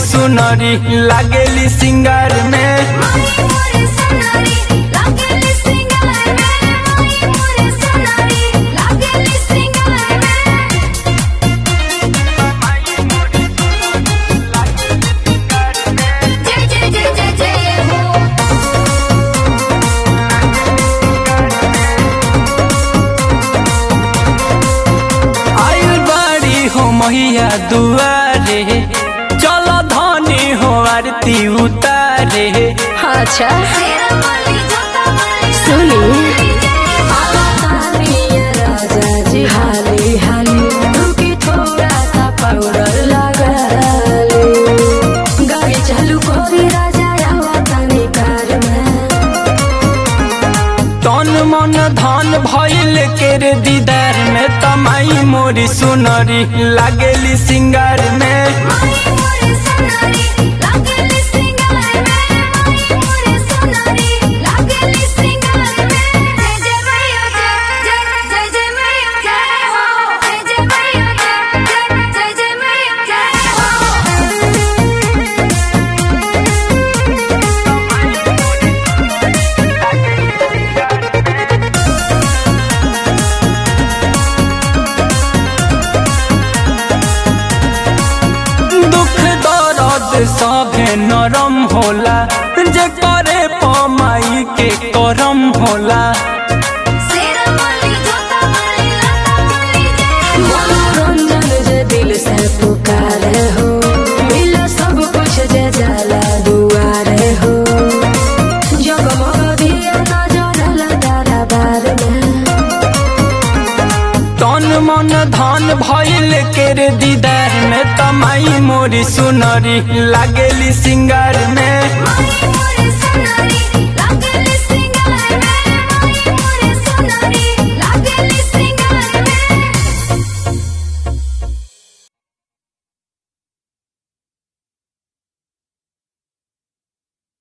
सुनरी लागेली सिंगार में माई मोरे सोनारी लागेली सिंगार में माई मोरे सोनारी लागेली सिंगार में जय जय जय जय जय हो आयल बाड़ी हो मैया दुआरे चल धनी हो आरती उतारे अच्छा तेरा माली जोता माली सुनी हाली राजा जी हाली हाली रुकी थोड़ा सा पाउडर लगा ले गाड़ी चालू कोरी राजा आवा तनी कार में तन मन धन भइल के रे दीदार में तमाई मोरी सुनरी लागेली सिंगार में माई मोरे सोनारी लागेली सिंगार में माई मोरे सोनारी लागेली सिंगार में जय जय मैया जय जय जय जय मैया जय हो जय जय मैया जय जय जय जय मैया जय दुख दर्द सभे नरम होला जे करे पमाई के करम होला तेरा माली जोता माली लता माली जय हो मनोरंजन जे दिल से पुकारे हो मिलो सब कुछ जे जाला दुआरे हो जगमग दिया नजर लगा बार में तन मन धन भइल के रे दीदार में तमाई मोरी सुनरी लागेली सिंगार में माई मोरे